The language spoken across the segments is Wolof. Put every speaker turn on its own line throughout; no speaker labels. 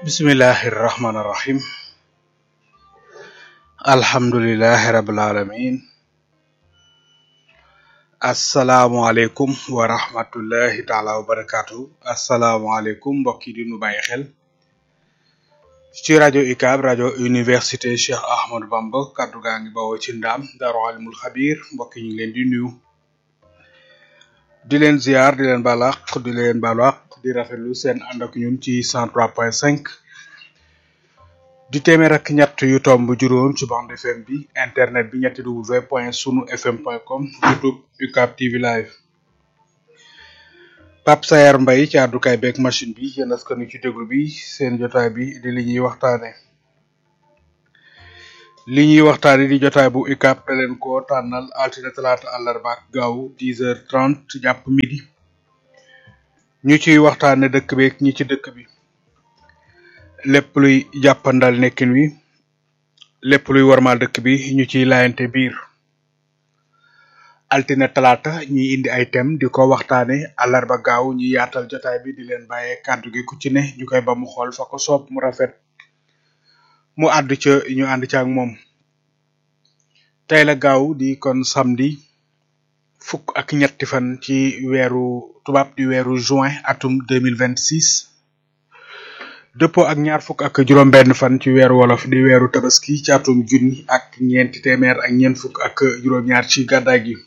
bismillahi irrahmani irrahim alhamdulilahi rabil alamin asalaamualeykum wa rahmatullahi taala wa barakatuhu asalaamualeykum mbokk yi di nu bàyyi xel ci rajo UCAB rajo université Cheikh Ahmadou Bamba kaddu gaa ngi bawoo ci ndaam daaru alimul xabir mbokk yi ñu ngi leen di nuyu di leen ziar di leen balaq di leen balaq di rafetlu seen ànd ak ñun ci cent trois point cinq di téeméer ak ñett yu tomb juróom ci bande FM bi internet bi ñetti w point sunu fm point com youtube UCAB TV live Pape Sayar Mbaye ci àddukaay beeg machine bi yéen askan wi ci déglu bi seen jotaay bi di li ñuy waxtaane li ñuy waxtaane di jotaay bu UCAB da leen ko tànnal altine talaata àllarba ak gaaw dix heures trente jàpp midi ñu ciy waxtaane dëkk beeg ñi ci dëkk bi lépp luy jàppandal nekkin wi lépp luy warmal dëkk bi ñu ciy laayante biir altine talaata ñuy indi ay thème di ko waxtaane àllarba gaaw ñu yaatal jotaay bi di leen bàyyee kàddu gi ku ci ne ñu koy ba mu xool fa ko soob mu rafet mu àddu ca ñu ànd ca ak moom tey la gaaw di kon samedi fukk ak ñetti fan ci weeru tubaab di weeru juin atum deux mille vingt six dëppoo ak ñaar fukk ak juróom benn fan ci weeru wolof di weeru tabaski ci atum junni ak ñeenti téeméer ak ñeent fukk ak juróom-ñaar ci gàddaay gi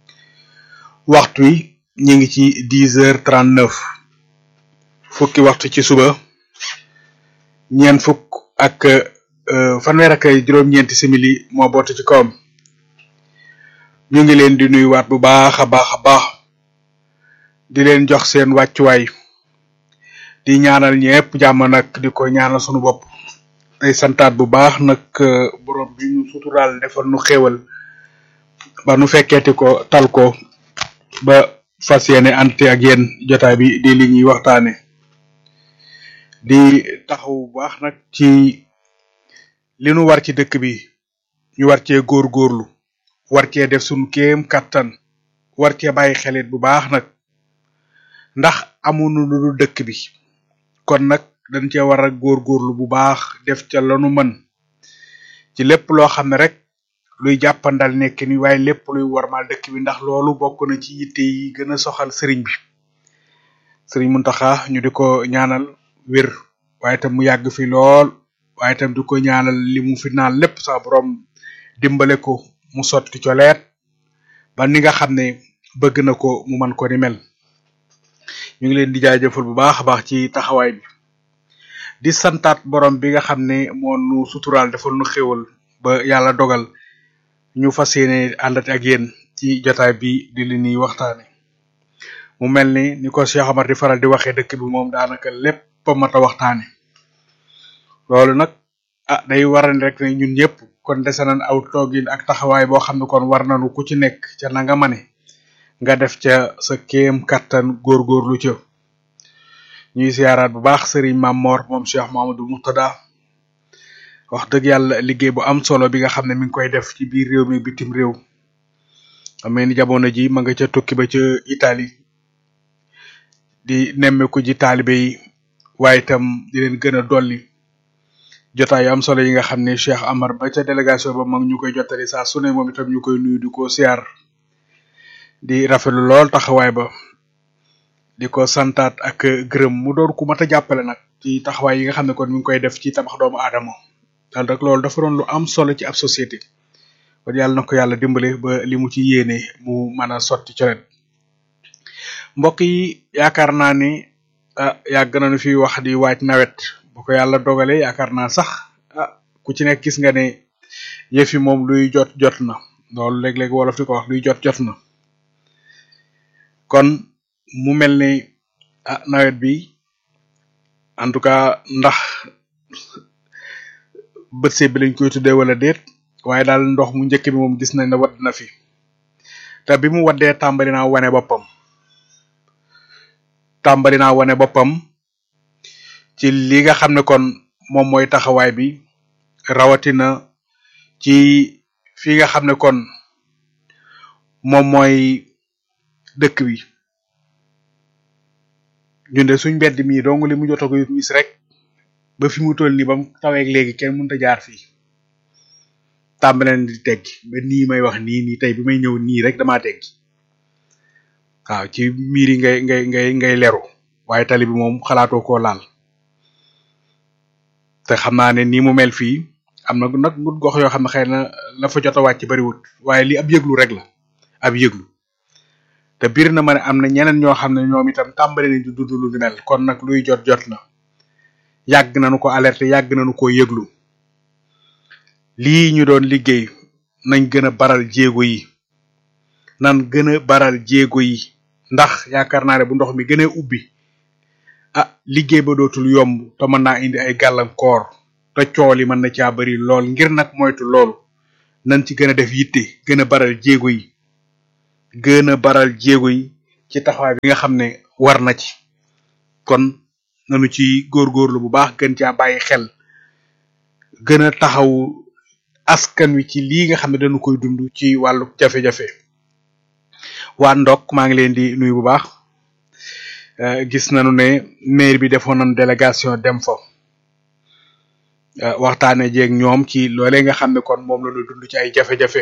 waxtu wi ñu ngi ci dix heures trente neuf fukki waxtu ci suba ñeent fukk ak fanweer ak juróom-ñeenti simili moo bootu ci kawam ñu ngi leen di nuyuwaat bu baax a baax a baax di leen jox seen wàccuwaay di ñaanal ñepp jàmm nag di ko ñaanal sunu bopp tey santaat bu baax nag borom bi ñu suturaal defal nu xéewal ba nu fekkeeti ko tal ko ba fas yéene ante ak yéen jotaay bi di li ñuy waxtaane di taxaw bu baax nag ci li nu war ci dëkk bi ñu war cee góorgóorlu war cee def sunu kéem kattan war cee bàyyi xelit bu baax nag ndax amuñu lu dul dëkk bi kon nag dañ cee war a góorgóorlu bu baax def ca lanu mën ci lépp loo xam ne rek luy jàppandal nekk ni waaye lépp luy warmal dëkk bi ndax loolu bokk na ci yitte yi gën a soxal sëriñ bi sëriñ Muntaxa ñu di ko ñaanal wér waaye tam mu yàgg fi lool waaye tam di ko ñaanal li mu fi naan lépp sa borom dimbale ko mu sotti coleet ba ni nga xam ne bëgg na ko mu man ko ni mel ñu ngi leen di jaajëfal bu baax a baax ci taxawaay bi di santaat borom bi nga xam ne moo nu suturaal defal nu xéwal ba yàlla dogal ñu fas yéene àndati ak yéen ci jotaay bi di li ñuy waxtaane mu mel ni ni ko Cheikh Amar di faral di waxee dëkk bi moom daanaka lépp a mat a waxtaane loolu nag ah day waral rek ne ñun ñëpp kon dese nañ aw toogin ak taxawaay boo xam ne kon war nañu ku ci nekk ca na nga mane nga def ca sa kéem kattan góorgóorlu ca ñuy siyaaraat bu baax sëriñ Mam Mor moom Cheikh Mamadou Murtada wax dëgg yàlla liggéey bu am solo bi nga xam ne mi ngi koy def ci biir réew mi bitim réew amee ni jamono ji ma nga ca tukki ba ca Italie di nemmeeku ji taalibe yi waaye itam di leen gën a dolli jotaay yu am solo yi nga xam ne Cheikh Amar ba ca délégation ba mag ñu koy jottali saa su ne moom itam ñu koy nuyu di ko siyaar di rafetlu lool taxawaay ba di ko santaat ak gërëm mu doon ku mat a jàppale nag ci taxawaay yi nga xam ne kon mi ngi koy def ci tabax doomu aadama daal rek loolu dafa doon lu am solo ci ab société kon yàlla na ko yàlla dimbale ba li mu ci yéene mu mën a sotti colet mbokk yi yaakaar naa ni ah yàgg nañu fi wax di waaj nawet bu ko yàlla dogalee yaakaar naa sax ah ku ci nekk gis nga ne yëf yi moom luy jot jot na loolu léeg-léeg wolof di ko wax luy jot jot na kon mu mel ni ah nawet bi en tout cas ndax bët see bi lañ koy tuddee wala déet waaye daal ndox mu njëkk bi moom gis nañ ne wadd na fi te bi mu waddee tàmbali naa wane boppam tàmbali naa wane boppam ci li nga xam ne kon moom mooy taxawaay bi rawatina ci fi nga xam ne kon moom mooy dëkk bi ñun de suñ mbedd mii dong li mu jot a ko gis rek ba fi mu toll nii ba mu taweeg léegi kenn mënut a jaar fii tàmbaleen di teggi ba nii may wax nii nii tey bi may ñëw nii rek damaa teggi waaw ci miir yi ngay ngay ngay ngay leru waaye tali bi moom xalaatoo koo laal te xam naa ne nii mu mel fii am na nag ngut gox yoo xam ne xëy na la fa jot a wàcc bariwut waaye li ab yëglu rek la ab yëglu te biir na ma ne am na ñeneen ñoo xam ne ñoom itam tàmbali nañ di dund lu ni mel kon nag luy jot jot na yàgg nañu ko alerter yàgg nañu ko yëglu lii ñu doon liggéey nañ gën a baral jéego yi nan gën a baral jéego yi ndax yaakaar naa ne bu ndox mi gën a ubbi ah liggéey ba dootul yomb te mën naa indi ay gàllankoor te cool yi mën na caa bari lool ngir nag moytu loolu nañ ci gën a def yitte gën a baral jéego yi gën a baral jéego yi ci taxawaay bi nga xam ne war na ci kon nanu ci góorgóorlu bu baax gën caa bàyyi xel gën a taxaw askan wi ci lii nga xam ne dañu koy dund ci wàllu jafe-jafe waa ndok maa ngi leen di nuyu bu baax gis nañu ne maire bi defoon nañ délégation dem fa waxtaane jeeg ñoom ci loolee nga xam ne kon moom la ñu dund ci ay jafe-jafe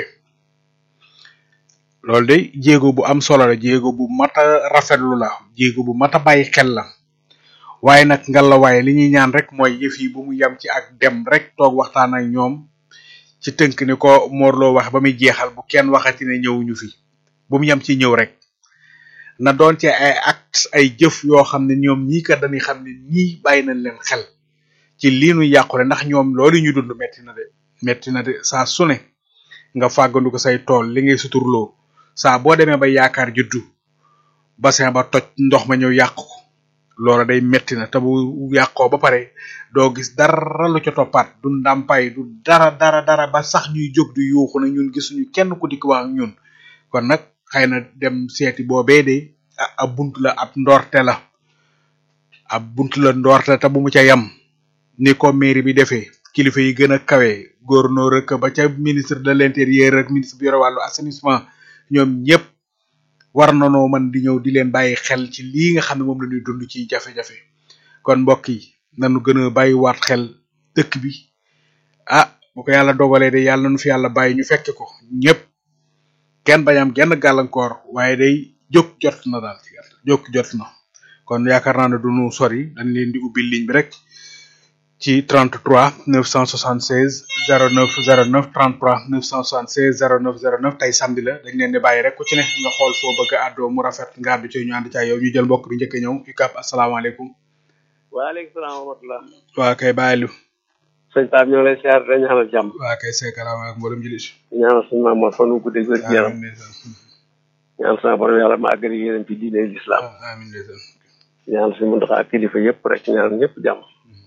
loolu de jéego bu am solo la jéego bu mat a rafetlu la jéego bu mat a bàyyi xel la waaye nag ngalla waaye li ñuy ñaan rek mooy yëf yi bu mu yem ci ak dem rek toog waxtaan ak ñoom ci tënk ni ko Morlo wax ba muy jeexal bu kenn waxati ne ñëwuñu fi bu mu yem ci ñëw rek na doon ci ay acte ay jëf yoo xam ne ñoom ñii kat dañuy xam ne ñii bàyyi nañ leen xel ci lii nu yàqule ndax ñoom loolu ñu dund metti na de metti na de saa su ne nga fàggandu ko say tool li ngay suturloo saa boo demee ba yaakaar juddu bassin ba toj ndox ma ñëw yàq ko loola day metti na te bu yàqoo ba pare doo gis dara lu ca toppaat du ndàmpaay du dara dara dara ba sax ñuy jóg di yuuxu na ñun gisuñu kenn ku dikk wax ak ñun kon nag xëy na dem seeti boobee de ab bunt la ab ndorte la ab bunt la ndorte te bu mu ca yam ni ko mairie bi defee kilifa yi gën a kawe gouverneur rek ba ca ministre de l'intérieur ak ministre bi yore wàllu assainissement ñoom ñëpp war nanoo mën di ñëw di leen bàyyi xel ci lii nga xam ne moom la ñuy dund ci jafe-jafe kon mbokk yi nañu gën a bàyyiwaat xel dëkk bi ah bu ko yàlla dogalee de yàlla nañu fi yàlla bàyyi ñu fekke ko ñëpp kenn bañ am genn gàllankoor waaye day jóg jot na daal ci gàttal jóg jot na kon yaakaar naa ne du ñu sori dañ leen di ubbi ligne bi rek ci 33 976 09 09 33 976 09 09 tey samedi la dañ leen di bàyyi rek ku ci ne nga xool foo bëgg a àddoo mu rafet nga àddu ci ñu ànd ca yow ñu jël mbokk bi njëkk a ñëw UCAB asalaamaaleykum.
waaleykum salaam wa rahmatulah.
waa kay bàyyi lu.
sëñ Pape ñoo lay siyaar dañu ñaanal jàmm.
waa kay seekalaam ak mboolem jullit.
ñaanal suñu maam fan wu guddi wér gu yaram. ñaanal sama borom yàlla ma àggali yéen ci diine l'islam.
amiin ndeysaan.
ñaanal suñu muntaxa ak kilifa yëpp rek ñaanal ñëpp jàmm.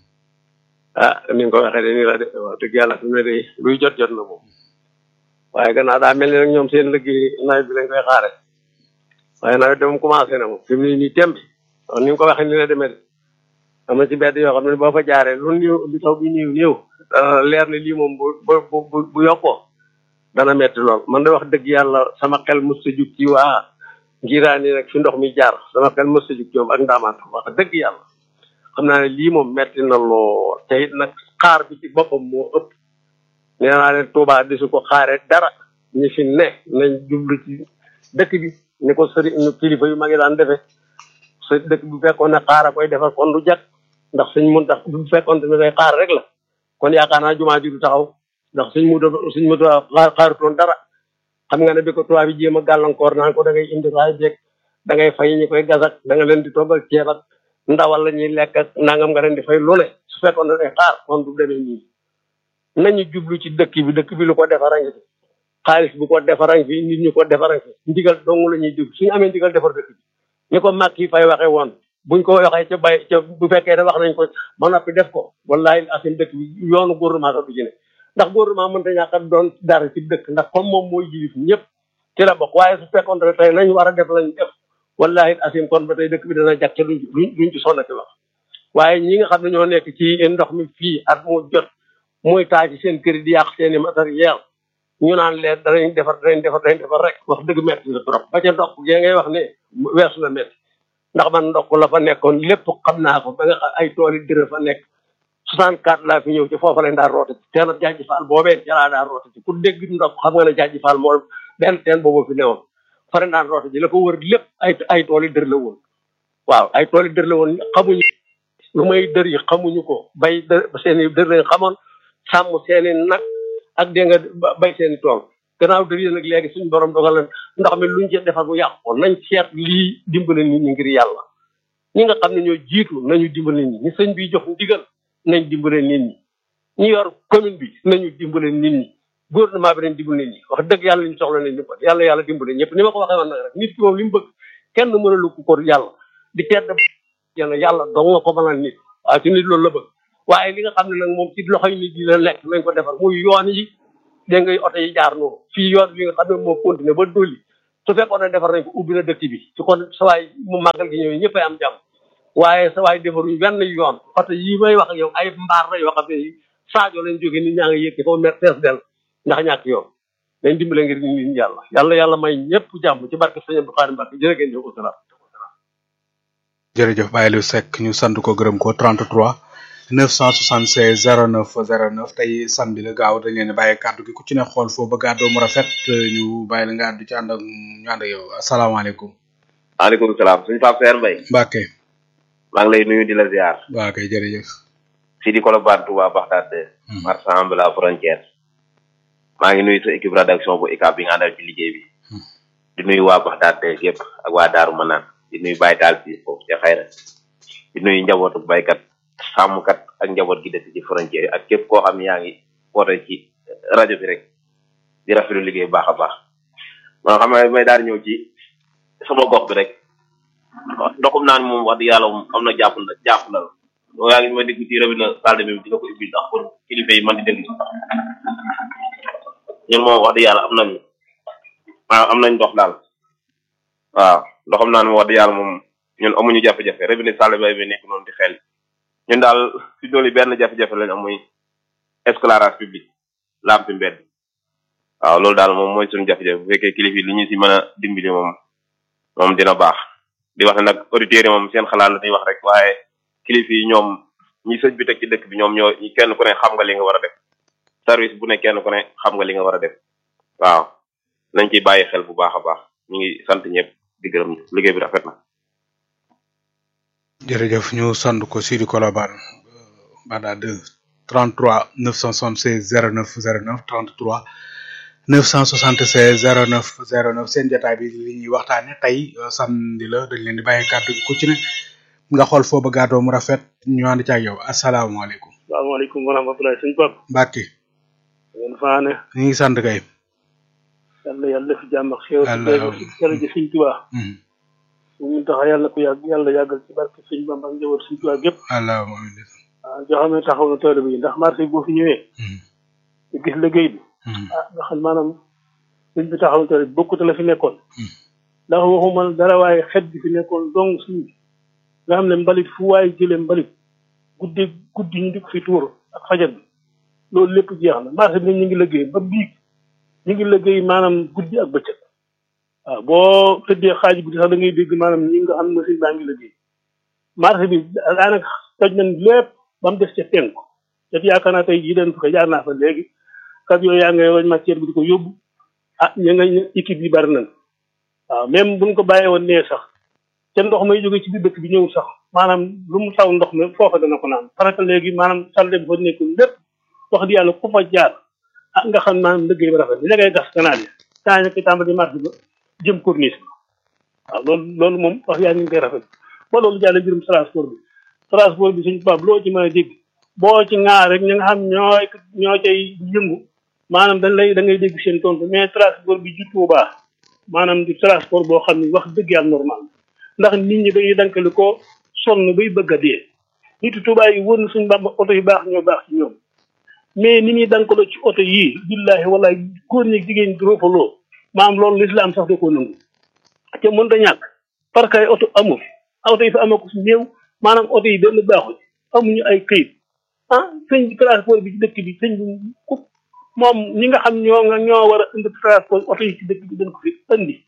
ah ni nga ko waxee de nii la de wax dëgg yàlla fi mu ne de luy jot jot na moom. waaye gannaaw daa mel ni nag ñoom seen liggéey nawet bi lañ koy xaare waaye nawet de moom commencé na moom fi mu ne nii temb wax ni nga ko waxee ni la demee de am na ci bedd yoo xam ne boo fa jaaree lu néew lu taw bi néew néew leer ne lii moom bu bu bu bu yokkoo dana metti lool man de wax dëgg yàlla sama xel mës a jug ci waa ngiraani nag fi ndox mi jaar sama xel mës a jug ci moom ak ndaamaat wax dëgg yàlla xam naa ne lii moom metti na lool te it nag xaar bi ci boppam moo ëpp nee naa leen Touba di su ko xaare dara ñi fi ne nañ jublu ci dëkk bi ni ko sëri kilifa yu mag yi daan defee sa dëkk bu fekkoon ne xaar a koy defar kon du jag ndax suñ mun tax bu fekkoon ne koy xaar rek la kon yaakaar naa jumaa ji du taxaw ndax suñ mu suñ mu xaar xaarutoon dara xam nga ne bi ko tubaab bi jéem a gàllankoor naan ko da ngay indi raay beeg da ngay fay ñi koy gasak da nga leen di toggal ceeb ak ndawal la ñuy lekk ak nangam nga leen di fay lu ne su fekkoon ne day xaar kon du demee nii nañu jublu ci dëkk bi dëkk bi lu ko defara ngi fi xaalis bu ko defara ngi fi nit ñu ko defara ngi fi ndigal dong la ñuy déglu suñu amee ndigal defar dëkk bi ni ko mag yi fay waxee woon buñ ko waxee ca bay ca bu fekkee ne wax nañ ko ba noppi def ko wallahi asim dëkk bi yoonu gouvernement sax du ci ne ndax gouvernement mënta ñàkk a doon dara ci dëkk ndax comme moom mooy jilif ñëpp ci la bokk waaye su fekkoon ne tey lañ war a def lañ def wallahi asim kon ba tey dëkk bi dana jag ca duñ duñ ci sonnati wax waaye ñi nga xam ne ñoo nekk ci ndox mi fii at mu jot muy taa ci seen kër di yàq seen i matériel ñu naan leen danañ defar danañ defar danañ defar rek wax dëgg metti la trop ba ca ndox gee ngay wax ne weesu la metti ndax man ndox la fa nekkoon lépp xam naa ko ba nga xam ay tool yi dërë fa nekk soixante quatre laa fi ñëw ci foofa lañ daan roote ci teen jaaji faal boobee ca laa daan roote ci ku dégg ndox xam nga ne jaaji faal moo benn teen boobu fi newoon fa lañ daan roote ji la ko wër lépp ay ay tool yi dër la woon waaw ay tool yi dër la woon xamuñu lu may dër yi xamuñu ko bay dër seen i dër lañ xamoon sàmm seen i nag ak dégg nga bay seen i tool gannaaw dër yi nag léegi suñu borom dogal na ndox mi luñ ci defar bu yàqu ko nañ seet lii dimbale nit ñi ngir yàlla ñi nga xam ne ñoo jiitu nañu dimbale nit ñi ñi sëñ bi jox ndigal nañ dimbale nit ñi ñi yor commune bi nañu dimbale nit ñi gouvernement bi nañ dimbale nit ñi wax dëgg yàlla ñu soxla nañ dimbal yàlla yàlla dimbale ñëpp ni ma ko waxee woon nag rek nit ki moom li mu bëgg kenn mënalu ko ko yàlla di tedd yàlla yàlla dong nga ko mënal nit waaye ci nit loolu la bëgg waaye li nga xam ne nag moom ci loxoy nit yi la nekk nañ ko defar muy yoon yi dégg nga oto yi jaar noonu fii yoon bi nga xam ne moo continué ba dolli su fekkoon ne defar nañ ko ubbi na dëkk bi su kon sawaay mu màggal gi ñëwee ñëppay am jàmm waaye sawaay defaruñ benn yoon oto yi may wax ak yow ay mbaar la yoo xam ne Sadio lañ jógee nit ñaa ngi yëg foofu mer fees del ndax ñàkk yoon dañ dimbale ngir nit ñi yàlla yàlla yàlla may ñëpp jàmm ci barke sëñ Abdou Khadre Mbacke jërë ngeen jëf salaam
jërëjëf Baye Aliou Seck ñu sant ko gërëm ko 33 976 09 09 tey samedi la gaaw dañ leen bàyyi kàddu gi ku ci ne xool foo bëgg àddoo mu rafet ñu bàyyi la nga àddu ci ànd ak ñu ànd ak yow asalaamaaleykum.
maaleykum salaam suñu Pape Seer Mbaye.
Mbacke.
maa ngi lay nuyu di la ziar.
waa kay jërëjëf.
fii di Colobane Touba Bagdad. marchand de la frontière. maa ngi nuyu sa équipe rédaction bu ICAP bi nga àndal ci liggéey bi. di nuyu waa Bagdad yëpp ak waa Daaru Manaan di nuyu Baye Daal fii foofu ca xayra di nuyu njabootu baykat sàmmkat ak njaboot gi dëkk ci frontière yi ak képp koo xam ne yaa ngi woote ci rajo bi rek di rafetlu liggéey baax a baax man xam nga may daal ñëw ci sama gox bi rek ndoxum naan moom wax dëgg yàlla moom am na jàpp na jàpp na la loolu yaa ngi ma dégg ci robinet salle bi dina ko ubbil ndax pour kilifa yi man di dégg ñun moom wax dëgg yàlla am nañu waaw am nañ ndox daal waaw ndoxam naan moom wax dëgg yàlla moom ñun amuñu jafe-jafe robinet salle bay bi nekk noonu di xel ñun daal fi dooli benn jafe-jafe lañ am muy éclairage public lampe mbedd waaw loolu daal moom mooy suñu jafe-jafe bu fekkee kilifa yi li ñu si mën a dimbali moom moom dina baax di wax ne nag auditeurs yi moom seen xalaat la ñuy wax rek waaye kilifa yi ñoom ñi sëñ bi teg ci dëkk bi ñoom ñoo kenn ku ne xam nga li nga war a def service bu ne kenn ku ne xam nga li nga war a def waaw nañ ciy bàyyi xel bu baax a baax ñu ngi sant ñëpp di gërëm liggéey bi rafet na.
jërëjëf ñu sant ko Sidi Colobane Bada 2 33 976 09 09 33 976 09 09 seen jotaay bi li ñuy waxtaane tey samedi la dañ leen di bàyyi kàddu gi ku ci ne nga xool foo bëgg a mu rafet ñu ànd ci ak yow asalaamaaleykum.
salaamaaleykum wa rahmatulah suñu bopp.
Mbacke.
ngeen faane.
ñu ngi sant kay.
yàlla yàlla def jàmm ak xéwal.
yàlla
jërëjëf suñ Tuubaa. ñu tax yàlla ko yàgg yàlla yàggal ci barke suñ Bamba ak njaboot suñ Tuubaa gépp.
allahumma amiin.
waaw joo xam ne taxaw na tool bi ndax marché bi boo fi ñëwee. ñu gis liggéey bi. ah nga xam maanaam suñ bi taxaw na tool bi bokkut la fi nekkoon. ndax waxuma dara waaye xet bi fi nekkoon dong suñ nga xam ne mbalit fu waaye jëlee mbalit guddi guddi ñu di ko fi tuur ak fajar bi loolu lépp jeex na marché bi ñu ngi liggéey ba biig ñu ngi liggéey maanaam guddi ak bëccëg waaw boo tëddee xaaj guddi sax da ngay dégg maanaam ñi nga xam ne machine baa ngi liggéey marché bi daanaka toj nañ lépp ba mu des ca penku te yaakaar naa tey jii dañ fa ko jaar naa fa léegi kat yooyu yaa ngay wañ matière bi di ko yóbbu ah ñu nga équipe yi bari nañ waaw même buñ ko bàyyee woon nee sax te ndox may jóge ci biir dëkk bi ñëw sax maanaam lu mu taw ndox mi foofa dana ko naan parce que léegi maanaam salle bi fa nekk lépp wax di yàlla ku fa jaar ah nga xam maanaam liggéey ba rafet bi la ngay gas canal yi saa ñu koy tàmbali marché ba jëm corniche ba waaw loolu loolu moom wax yaa ñu ngi koy rafet ba loolu jàll mbirum transport bi transport bi suñu tubaab loo ci mën a dégg boo ci ŋaar rek ñi nga xam ñooy ñoo cay yëngu maanaam dañ lay da ngay dégg seen tontu mais transport bi juttu baax maanaam di transport boo xam ne wax dëgg yàlla normal ndax nit ñi dañuy dankali ko sonn bay bëgg a dee nitu tubaab yi wër na suñu bàmba oto yu baax ñoo baax ci ñoom mais ni muy dankaloo ci oto yii billahi wala góor ñi jigéen ñi roofaloo maanaam loolu lislaam sax da koo nangu te mën da ñàkk parce que ay oto amul oto yi fa amee ko si néew maanaam oto yi benn baaxul amuñu ay këyit ah sëñ bi transport bi ci dëkk bi sëñ bi ku moom ñi nga xam ñoo nga ñoo war a indi transport oto yi ci dëkk bi dañ ko fi indi